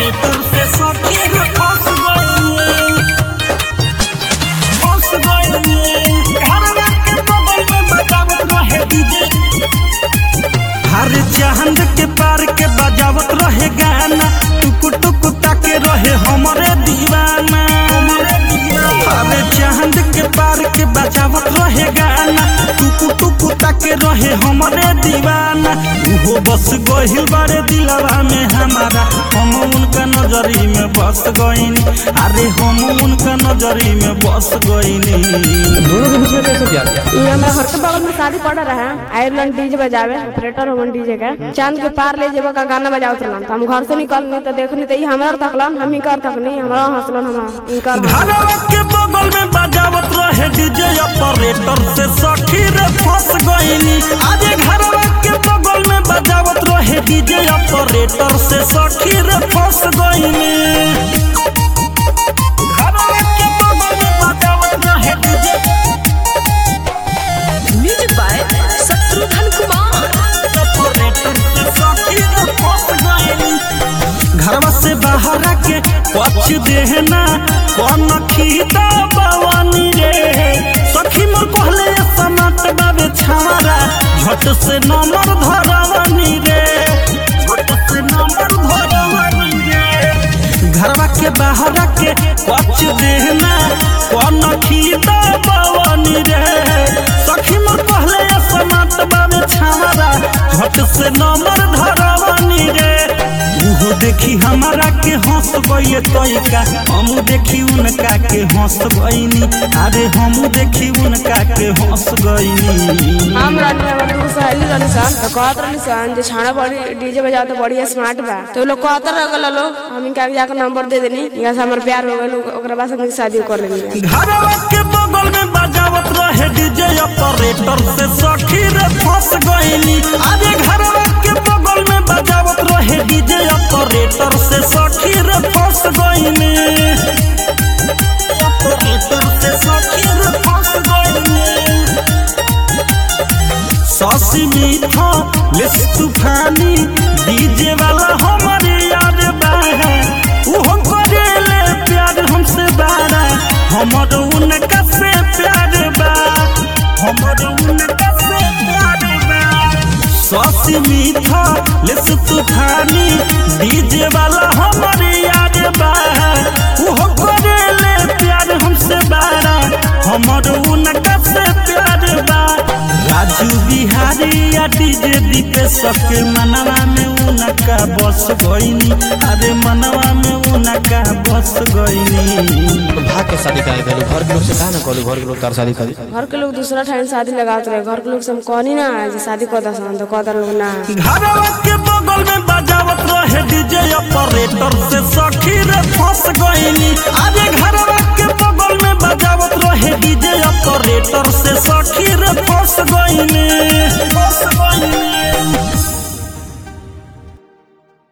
operator से सखी रे फंस गइनी फंस गइनी घरवा के बगल में बजावत रहे डीजे हर चांद के पार के बजावत रहे गाना टुक टुक ताके रहे हमरे दीवाना हमरे दीवाना हर चांद के पार के बजावत रहे गाना टुक टुक ताके रहे हमरे दीवाना उहो बस गहिल बारे दिलवा में हमारा हम उनका नजरी में बस गइनी अरे हम उनका नजरी में बस गइनी दोनों के बीच में कैसे प्यार किया ये हमारे घर के बगल में शादी पड़ रहा है आयरलैंड डीजे बजावे ऑपरेटर हमन डीजे का चांद के पार ले जेबा का गाना बजावत रहलन तो हम घर से निकलनी तो देखनी तो ई हमरा तकलन हम ही कर तकनी हमरा हंसलन हम इनकर घरवा के बगल में बजावत रहे डीजे ऑपरेटर से सखी रे फंस गइनी आज घरवा के बगल में बजावत रहे डीजे ऑपरेटर से सखी रे फंस गइनी घरवा के बगल में बजावत रहे DJ music by Shatrughan Kumar operator से सखी रे फंस गइनी घरवा से बाहर आके पछ देहना कौन खीता बवानी रे सखी मोर कहले समाट बाबे छारा झट से नंबर धरवानी रे झट से नंबर धरवानी रे घरवा के बाहर आके पछ देहना कौन खीता बवानी रे सखी मोर कहले समाट बाबे छारा झट से नंबर धरवानी रे उहो देखी हमारा के हंस गइए तोइका हम देखी उनका के हंस गइनी अरे हम देखी उनका के हंस गइनी हम रहनी हमर दूर सहेली रहनी सन तो कहत रहनी सन जे छाना बड़ी डीजे बजाओ तो बढ़िया स्मार्ट बा तो लोग कहत रह गल लो हम इनका जाकर नंबर दे देनी यहाँ से हमर प्यार हो गइल ओकरा बाद से शादी कर लेनी घरवा के बगल में बजावत रहे डीजे ऑपरेटर से सखी रे फंस गइनी अरे घरवा के बगल में बजावत रहे डीजे ऑपरेटर से सखी रे फंस गइनी ऑपरेटर से सखी रे फंस गइनी सासी मीठा लिस तूफानी डीजे वाला हमारे यार बाहे उहो करेले प्यार हमसे बारा हमर उनका से प्यार बा हमर उनका से प्यार बा सासी मीठा लिस तूफानी डीजे वाला हमारे यार बाहे उहो करेले प्यार हमसे बारा हमर उनका से प्यार बा राजू बिहारी या डीजे दीपे सबके मनवा में उनका बस गइनी अरे मनवा में उनका बस गइनी तो भाग के शादी काहे कहलू घर के लोग से कहा ना कहलू घर के लोग तार शादी कर दी घर के लोग दूसरा ठाइन शादी लगावत रहे घर के लोग से हम कहनी ना जे शादी कर दसन तो कहत लोग ना घरवा के बगल में बजावत रहे डीजे ऑपरेटर से सखी रे फंस गइनी अरे घरवा के बगल में बजावत रहे डीजे ऑपरेटर से